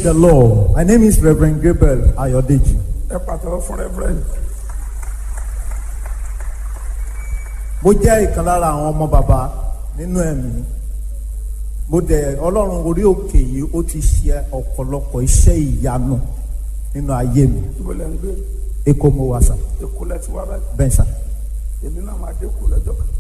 the Lord. My name is Reverend Gabriel Ayodeji. ẹ pàtàkì fún rẹ́fúrẹ́ǹdì. Mo jẹ́ ìkan lára àwọn ọmọ bàbá nínú ẹ̀mí. Mo dẹ̀ Ọlọ́run orí òkè yìí ó ti ṣe ọ̀pọ̀lọpọ̀ iṣẹ́ ìyanu nínú ayé mi. ibo lẹ́ ń gbé Èkó mo wà sà, èkó lẹ́ ti wá báyìí bẹ́ẹ̀ sà. èmi náà máa dé kó lọ́jọ́ kan.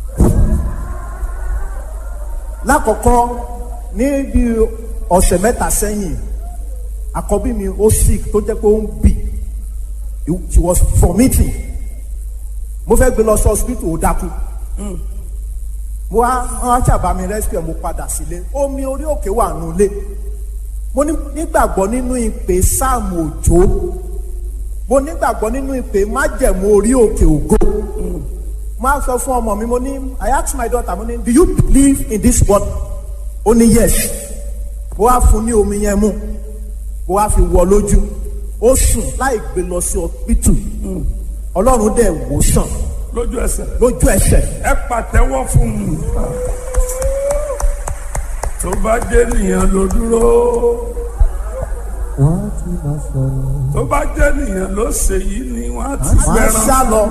Lákọ̀ọ́kọ́ ní bí ọ̀sẹ̀ mẹ́ta sẹ́yìn, àkọ́bí mi ó sick tó jẹ́ pé ó ń bì. She was vomiting. Mo fẹ́ gbé lọ sí hospital ó dákú. mo wá wọn ṣàbá mi rescue mo padà sílé omi orí òkè wà nulẹ̀ mo ní- nígbàgbọ́ nínú ìpè sáàmù òjò mo nígbàgbọ́ nínú ìpè májẹ̀mú orí òkè ògo mo á sọ fún ọmọ mi mo ní I ask my daughter mo ní do you believe in this word ó ní yes mo wá fún ní omi yẹn mu mo wá fi wọ lójú ó sùn láì gbé lọ sí ọpítù ọlọ́run dẹ̀ wò sàn lójú ẹsẹ̀ lójú ẹsẹ̀ ẹ pàtẹ́wọ́ fún un. tó bá jẹ́ nìyẹn ló dúró wọ́n ti máa sọ̀rọ̀. tó bá jẹ́ nìyẹn ló ṣe yìí ni wọ́n á ti máa fẹ́ràn. sá lọ.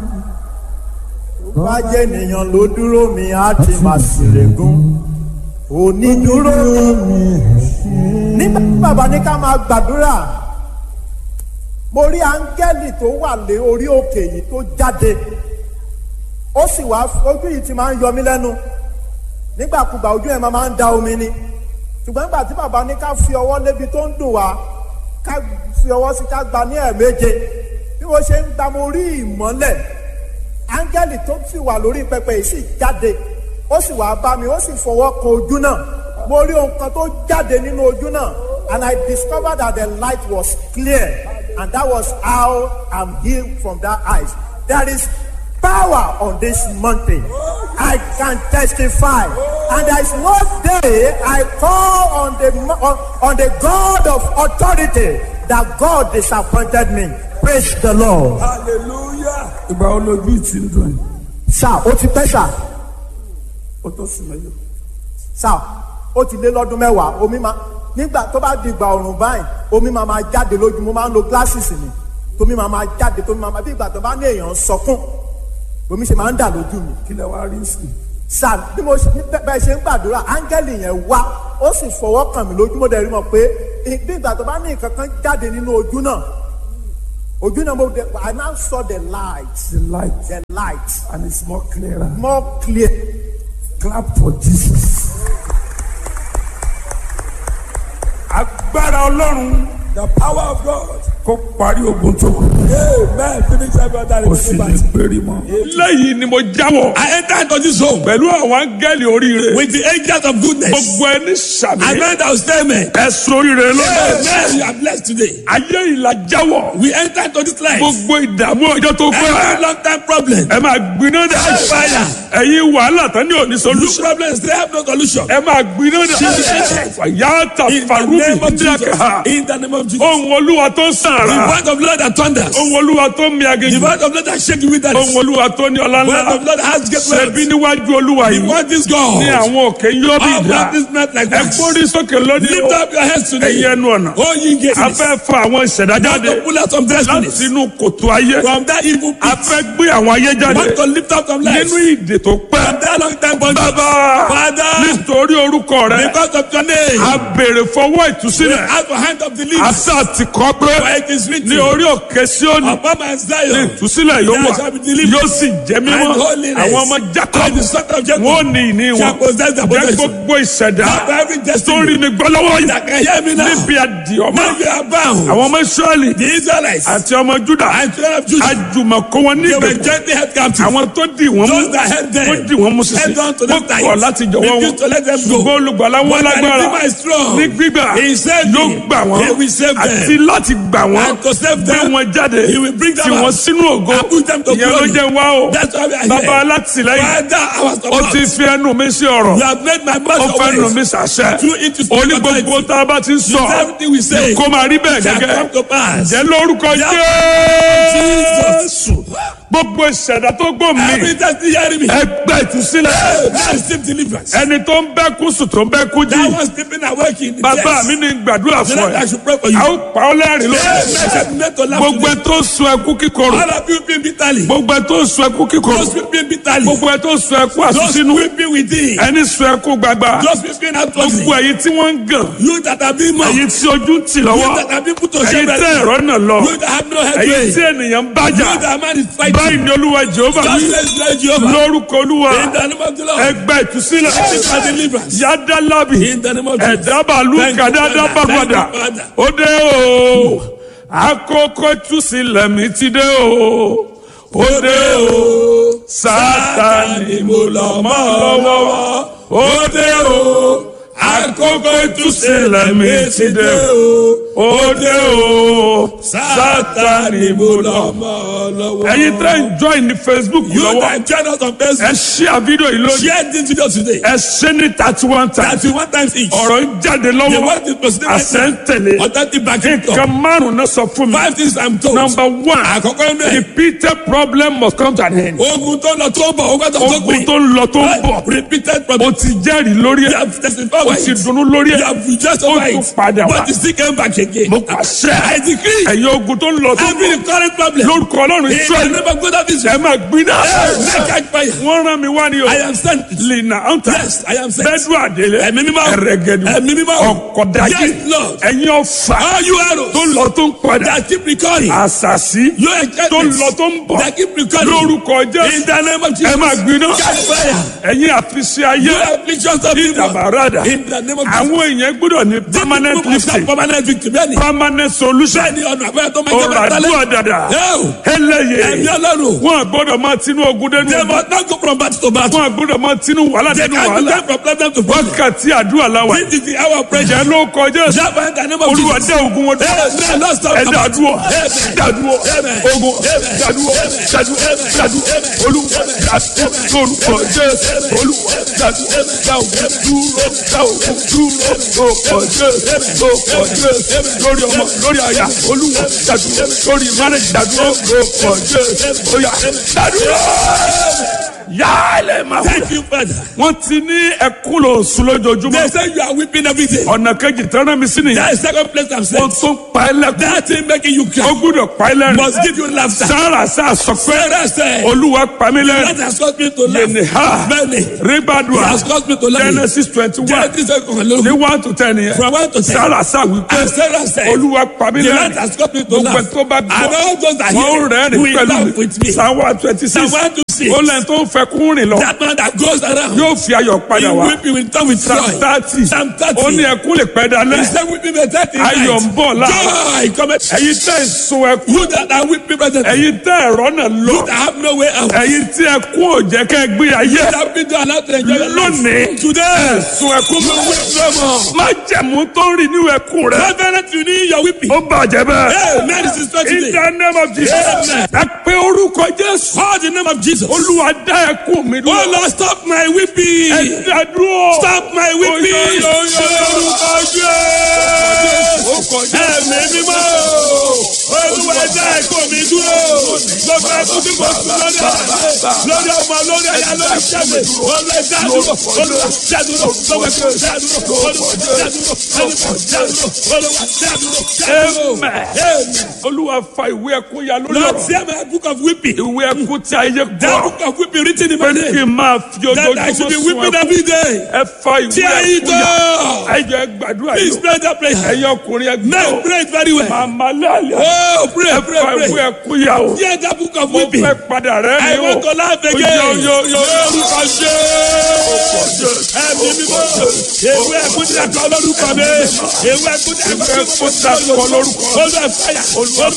Tó bá jẹ́ ènìyàn ló dúró mi á ti máa ṣèlégún. Onídúró nígbà tí bàbá ní ká máa gbàdúrà. Mo rí áńgẹ́lì tó wà lé orí òkè yìí tó jáde. Ó sì wá ojú yìí ti máa ń yọ mí lẹ́nu. Nígbàkúgbà ojú ẹ̀ máa ń da omi ni. Ṣùgbọ́n nígbà tí bàbá ní ká fi ọwọ́ lébi tó ń dùn wá ká fi ọwọ́ sí ká gba ní ẹ̀ẹ̀méje bí mo ṣe ń gba mo rí ìmọ́lẹ̀ áńgẹ́lì tó sì wà lórí pẹpẹ yìí sì jáde ó sì wá bá mi ó sì fọwọ́ kan ojú náà mo rí ohun kan tó jáde nínú ojú náà and I discovered that the light was clear and that was how I'm healed from that eyes there is power on this mountain I can testify and there is no day I call on the mo- on, on the God of authority that God disappointed me praise the Lord. hallelujah. ìgbà wo lójú ti ń dùn yìí sá ó ti pẹ́ sá ó tó sùn mẹ́jọ. sá ó ti lé lọ́dún mẹ́wàá omi máa nígbà tó bá di ìgbà ọ̀rùn báyìí omi máa máa jáde lójú mo máa ń lo glasses mi tómi máa máa jáde tómi máa máa bí ìgbà tó bá ní èèyàn ń sọkún omi ṣe máa ń dà lójú mi kí lẹ wá rí sí i. sá bí mo ṣe bẹ́- bẹ́ẹ̀ ṣe ń gbàdúrà áńgẹ́lì yẹn wá ó sì fọwọ́ kàn mí lójú mo dẹ̀ rí mọ̀ pé bí ìgbà tó bá ní nǹkan kan jáde nínú ojú náà ojú náà mo dẹ̀ I now saw the light the light the light and it's more clearer. more clear. clap for jesus. agbára ọlọ́run the power of God. kó parí ogun tó kù. amen finish every other kó sì ní péré mọ́. lẹ́yìn ni mo jáwọ́. I enter into this home pẹ̀lú àwọn áńgẹ́lì oríire. with the angels of goodness. gbogbo ẹni sàmì. I meant I will stay amen. ẹ sóríire lọ́dọ̀. Amen. You are blessed today. ayé ìlà jáwọ́. We enter into this life. gbogbo ìdààmú ọjọ́ tó Every pẹ́. long time problem. ẹ máa gbiná dà. Fire. ẹ̀yin wàhálà tán ní òní Look solution. problems they have no solution. ẹ máa gbiná dà. fàyàtà In the farubi name of Jesus. díàkà. In the name of Jesus. ohun olúwa tó The sàrà. word of Lord that thunders. ohun olúwa tó mi The aginjù. word of Lord that shake you with that. ohun olúwa tó ní ọlá The word of ńlá. Lord that has great ṣẹbi words. níwájú olúwa The yìí. word is God. ní àwọn òkè yóò bí All ìdá. practice not like ẹ that. gbórí sókè lónìí. Lift up your heads today. ẹ̀yin ẹnu ọ̀nà. Oh, ye gates. a fẹ́ fa àwọn ìṣẹ̀dá Want jáde to pull out some destinies láti inú kòtò ayé. from that evil a pit. fẹ́ gbé àwọn ayé jáde Want to lift up some lives nínú ìdè tó pẹ́. from that long time bondage. bàbá Father, nítorí orúkọ rẹ because of your name, a béèrè fọwọ́ we ìtúsílẹ̀. have a hand of a deliverance. sá ti kọ́ pé For it is written, ní orí òkè Síónì upon my Zion, ìtúsílẹ̀ yóò there wà shall be deliverance yóò sì jẹ́ mímọ́ and holiness. àwọn ọmọ Jacob And the son of Jacob wọn ò ní ìní shall wọn possess their jẹ́ possession. gbogbo ìṣẹ̀dá Have every tó destiny rí mi gbọ́ lọ́wọ́ that yìí can hear me now. níbi àdìọ́mọ́ Now you are bound. àwọn ọmọ Ísírẹ́lì The Israelites àti ọmọ Júdà and children of Judah, àjùmọ̀kó wọn they were nígbèkùn gently held captive. àwọn tó dì wọ́n mú Those that held them, wọ́n dì wọ́n mú sísè held on to wọ́n them tight. kọ̀ láti jọ̀wọ́ wọn Refused to let them go. ṣùgbọ́n olùgbàlà wọn But the lágbára Redeemer is strong. ní gbígbà He saved yóò me. gbà wọ́n He will save them. àti láti gbà wọ́n And to save gbé them, wọn jáde He will bring them tì wọ́n out. sínú ògo And put them to ìyẹn ló glory. jẹ́ wá o That's why we are bàbá here. alátìlẹ́yìn Father, our ó ti support. fi ẹnu mi sí ọ̀rọ̀ You have made my ó mouth fẹ́ your nu mi ways. sàṣẹ Through it to speak oní gbogbo authority. tá a bá ti ń sọ Everything we say kó máa rí bẹ́ẹ̀ shall gẹ́gẹ́ come to pass. jẹ́ lórúkọ Yeah. Jésù gbogbo ìṣẹ̀dá tó gbò mí Every time you hear me. ẹgbẹ́ ìtúsílẹ̀ Now receive deliverance. ẹni tó ń bẹ́ kú sùn tó ń bẹ́ kú jí That one sleeping awake in the bàbá chest. mi ní gbàdúrà The fún Lord, I ẹ should pray for you. a ó pa ọ́ lẹ́rìn ló gbogbo ẹ tó sun ẹkú kíkorò All of you weeping bitterly. gbogbo ẹ tó sun ẹkú kíkorò Those weeping bitterly. gbogbo ẹ tó sun ẹkú Those àsúnsínú weeping within. ẹni sun ẹkú gbagba Those weeping outwardly. gbogbo ẹ̀yin tí wọ́n ń gàn You that have been mocked. ẹ̀yin tí ojú ń tì You lọ́wọ́ that have been put to ẹ̀yin shame. tẹ́ ẹ̀rọ náà lọ You that have no head. ẹ̀yin You tí ènìyàn ń bájà that man is báyìí fighting. ni olúwa jehova Just wí let's let Jehovah. lórúkọ olúwa In the name of the Lord. ẹgbẹ́ ìtúsílẹ̀ Receive my deliverance. yádàlábì In the name of Jesus. ẹ̀dábàlú Thank you, kàdáadáa Father. bàgbàdà Thank you, Father. ó dé o àkókò ìtúsílẹ̀ mi ti dé o ó dé o sátani mo lọ mọ́ lọ́wọ́ ó dé o àkókò ìtúsílẹ̀ mi ti dé o ó dé o sátani mo lọ mọ́ lọ́wọ́. ẹ̀yin tẹ́ ń join ní facebook You lọ́wọ́ that join us on ẹ Facebook. ṣí àfídíò yìí lónìí Share this video today. ẹ ṣe ní thirty one times Thirty one times each. ọ̀rọ̀ ń jáde The lọ́wọ́ word is proceeding right àṣẹ ń now. tẹ̀lé Authentic backing nǹkan up. márùn-ún náà sọ fún mi Five things I'm told. number one Àkọ́kọ́ inú ẹ̀. repeated problem must come to an end Ogun tó lọ tó bọ̀, ogun tó tó ogun gbìn. tó ń lọ tó ń bọ̀ Repeated o problem. ti jẹ́rìí lórí You ẹ̀ have testified o by ti it. dunnú lórí You ẹ̀ have rejoiced ó over tún it. padà wá But you still came back again. mo pàṣẹ I decree. ẹ̀yin ogun tó ń lọ tó ń Every bọ̀ current problem. lórúkọ ọlọ́run In the israẹli name of God of ẹ Israel. máa gbiná Make catch fire. wọ́n rán mi wá ní o I am sent. lina anta Yes, I am sent. bẹ́ẹ̀dù àdélé Ẹ̀mí mímọ́. ẹ̀rẹ̀gẹ̀dù Ẹ̀mí mímọ́. ọ̀kọ̀dájì Yes, Lord. ẹ̀yin ọ̀fà All you arrows tó ń lọ tó ń padà that keep recurring. àṣàṣì Your tó ń enchantments lọ tó ń bọ̀ that keep recurring. lórúkọ In jésù the name of ẹ Jesus. máa gbiná Catch fire. ẹ̀yin àfiṣe ayé You afflictions of people. ìdàbàràdà In the name of Jesus. àwọn èèyàn gbọ́dọ̀ ní permanent People must have lifting Permanent victory. Bẹ́ẹ̀ni. permanent solution Bẹ́ẹ̀ni ọ̀nà àbẹ́rẹ́ tó máa ń jẹ́ ọ̀rọ̀ bẹ́ẹ̀ àdúrà dàdà Ẹ̀mí ẹlẹ́yẹ ọlọ́run. wọn gbọ́dọ̀ máa tinú ogun dẹnu They ogun must not go from battle to battle. wọn gbọ́dọ̀ máa tinú wàhálà They dẹnu can't wàhálà go from problem to problem. wákàtí àdúrà làwà This is the hour of prayer. ìjẹ́ ló kọjá sí Java in the name of olúwa Jesus. dá ogun wọn dúró Amen. Lord, stop. ẹ dàdúrọ Amen. dàdúrọ Amen. ogun Amen. dàdúrọ Amen. dàdúrọ Amen. dàdúrọ Amen. olúwa dàdúrọ lórúkọ jésù olúwa dàdúrọ dá ogun dúró dá ogun dúró lórúkọ jésù lórúkọ jésù lórí ọmọ lórí àyà olúwa dàdúrọ lórí márùn dàdúrọ lórúkọ jésù oya dàdúrọ yálẹ̀ máa wọ. Thank you, Father. wọ́n ti ní ẹkún lò sùn lójoojúmọ́ They say you are weeping every day. ọ̀nà kejì tẹ́rán mi sí nìyẹn That is second place I'm saying. wọ́n tún pa ẹ́ lẹ́kún That thing making you ó cry gbúdọ̀ pa ẹ́ lẹ́rìn must give you laughter. sára sá sọ pé Sarah said, olúwa pa mí that lẹ́rìn has caused me to laugh. yẹnì ha Many. It ribadua has caused me to laugh. genesis twenty one Genesis seven, ní one to ten yẹn From one to ten. sára sá wípé And Sarah said, olúwa pa mí the Lord lẹ́rìn has caused me to gbogbo laugh. ẹ̀ tó bá And gbọ́ all those that wọ́n hear rẹ́rìn will laugh with pẹ̀lú me. psalm one twenty six Psalm one to six. ó lẹ́yìn tó ń fẹ́ kún rìn lọ That man that goes around, yóò fi ayọ̀ he padà wá weep, he will turn with psalm joy. thirty Psalm ó ní 30. ẹkún lè pẹ́ He dalẹ́ said, weeping may tarry in ayọ̀ ń night. bọ̀ láàárọ̀ Joy cometh. ẹ̀yin tẹ́ ń sun ẹkún You that are weeping presently. ẹ̀yin tẹ́ ẹ̀rọ náà lọ You that have no way out. ẹ̀yin tí ẹkún ò jẹ́ kẹ́ gbé ayé You that been to allow to enjoy your life. lónìí Today, sun ẹkún you weep no more. má jẹ̀mú tó ń rìn nínú ẹkún rẹ Reverend, you need your weeping. ó bàjẹ́ bẹ́ẹ̀. Amen. This is not in today. the name of Jesus Amen. ẹ pé orúkọ Jésù Call the name of Jesus. olúwa dá ẹkún mi Oh dúró Lord, stop my weeping. ẹ dá dúró Stop my weeping. Oyo, oyo, oyo. Orúkọ Jésù. Ẹ̀mí mímọ́. Olúwa ẹ̀dá ẹ̀kọ́ mi dúró. Gbogbo ẹ̀kú tí kò sùn lórí ọ̀dà. Lórí ọmọ, lórí ẹ̀yà, lórí ìṣẹ́gun. Olúwa ẹ̀dá dúró. Olúwa ẹ̀dá dúró. Gbogbo ẹ̀kú ẹ̀dá dúró. Olúwa ẹ̀dá dúró. Olúwa ẹ̀dá dúró. Olúwa ẹ̀dá dúró. Ẹ̀dá dúró. Amen. Amen. olúwa fa ìwé ẹkún ya lórí Lord, ọ̀rọ̀ tear my book of weeping. ìwé ẹkún tí ayé That gbọ́ book of weeping written in pé my kí name. n máa fi That I should ojoojúmọ́ be sun weeping ẹkún every day. ẹ fa ìwé Tear it ẹkún ya up. ẹ jẹ́ gbàdúrà Please yìí pray that prayer. ẹ̀yin ọkùnrin ẹ Men gbọ́ pray it very well. màmá lálẹ́ Oh, pray, ẹ pray, fa ìwé pray. ẹkún ya o Tear that book of mo weeping. fẹ́ padà rẹ́ I ni o want to laugh again. Yo, yo, yo, yo. Lórúkọ Jésù. Ẹ̀mí mímọ́. Ewé ẹ̀kún tí a kọ lórúkọ mi. Ewé ẹ̀kún tí a kọ Ewé ẹ̀kún tí a kọ lórúkọ. Olú ẹ̀fáyà.